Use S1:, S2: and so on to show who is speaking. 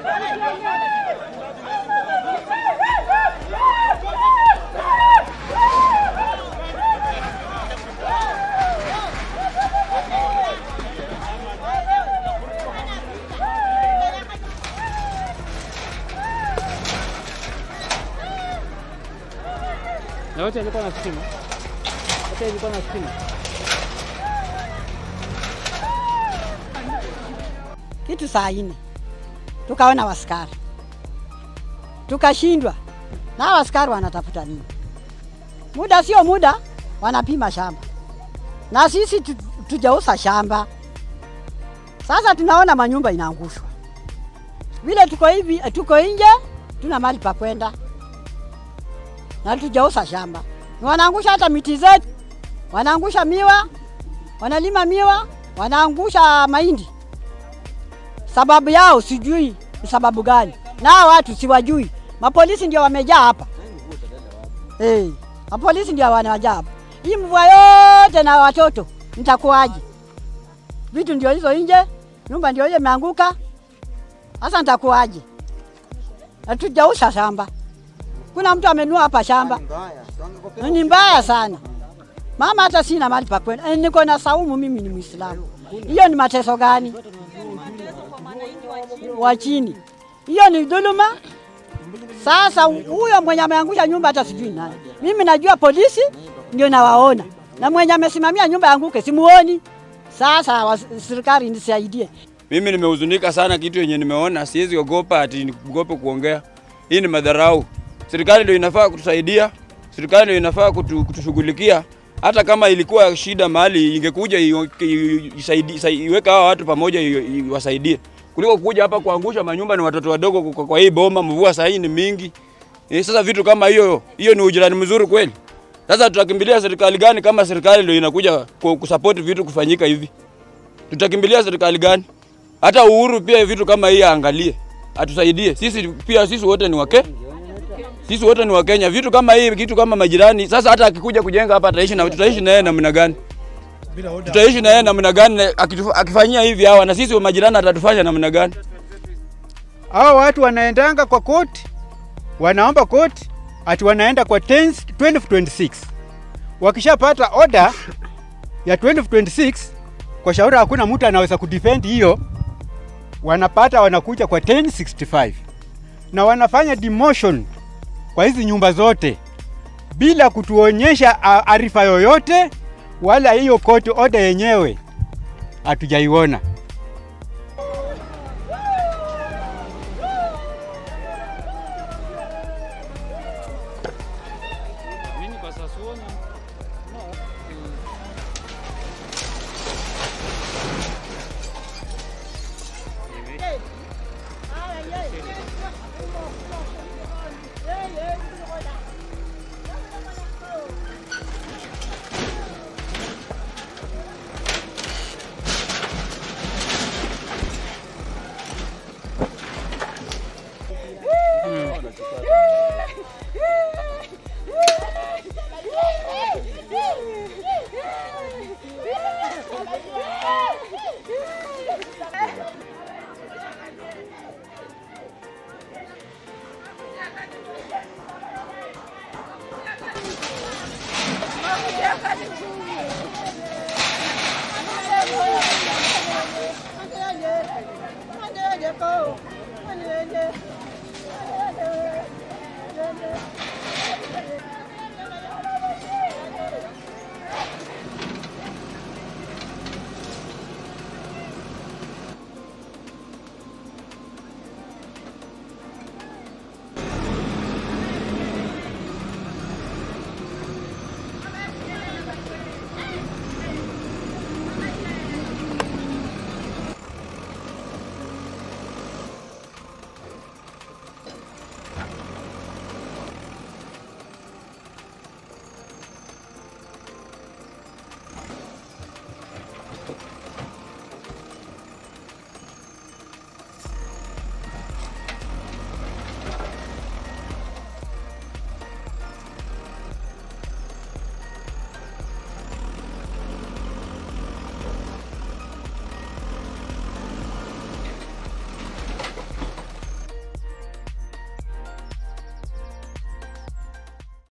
S1: Na yote ilikuwa na stima. Yote ilikuwa na stima.
S2: kitu saa nne tukaona waskari tukashindwa, na hawa askari wanatafuta nini? Muda sio muda, wanapima shamba na sisi tu- tujauza shamba. Sasa tunaona manyumba inaangushwa vile, tuko hivi, tuko nje, tuna mali pa kwenda na tujauza shamba, Ni wanaangusha hata miti zetu, wanaangusha miwa, wanalima miwa, wanaangusha mahindi sababu yao sijui ni sababu gani, na hao watu siwajui. Mapolisi ndio wamejaa hapa hey, mapolisi ndio wanajaa hapa. Hii mvua yote na watoto nitakuwaje? Vitu ndio hizo nje, nyumba ndio hiyo imeanguka. Sasa nitakuwaje? Hatujauza shamba, kuna mtu amenua hapa shamba, ni mbaya sana. Mama, hata sina mahali pa kwenda, Eh, niko na saumu, mimi ni Muislamu. Hiyo ni mateso gani? wa chini. Hiyo ni dhuluma. Sasa huyo mwenye ameangusha nyumba hata sijui nani. Mimi najua polisi ndio nawaona, na mwenye amesimamia nyumba yanguke simuoni. Sasa wa- serikali nisaidie.
S3: Mimi nimehuzunika sana kitu yenye nimeona, siwezi ogopa ati niogope kuongea. Hii ni madharau. Serikali ndio inafaa kutusaidia, serikali ndio inafaa kutu, kutushughulikia. Hata kama ilikuwa shida mahali, ingekuja iyo- i- isaidi- isa- iweke hawa watu pamoja, i- iwasaidie kuliko kuja hapa kuangusha manyumba. Ni watoto wadogo kwa, kwa hii boma, mvua saa hii ni mingi. Eh, sasa vitu kama hiyo, hiyo ni ujirani mzuri kweli? Sasa tutakimbilia serikali gani kama serikali ndio inakuja ku- kusupport vitu kufanyika hivi? Tutakimbilia serikali gani? Hata Uhuru pia vitu kama hii aangalie, atusaidie. Sisi pia sisi wote ni wake, sisi wote ni Wakenya. Vitu kama hii, kitu kama majirani. Sasa hata akikuja kujenga hapa ataishi na tutaishi na yeye namna gani? Tutaishi na yeye namna gani na akitu- akifanyia hivi hawa na sisi wa majirani atatufanya namna gani?
S4: hao watu wanaendanga kwa koti, wanaomba koti ati wanaenda kwa 10 1226. Wakishapata order ya 1226 kwa shauri hakuna mtu anaweza kudefend hiyo, wanapata wanakuja kwa 1065 na wanafanya demotion kwa hizi nyumba zote bila kutuonyesha a- arifa yoyote wala hiyo court order yenyewe hatujaiona.
S1: Mimi kwa sasa sioni.
S5: Hãy subscribe cho kênh Ghiền Mì Gõ Để không bỏ lỡ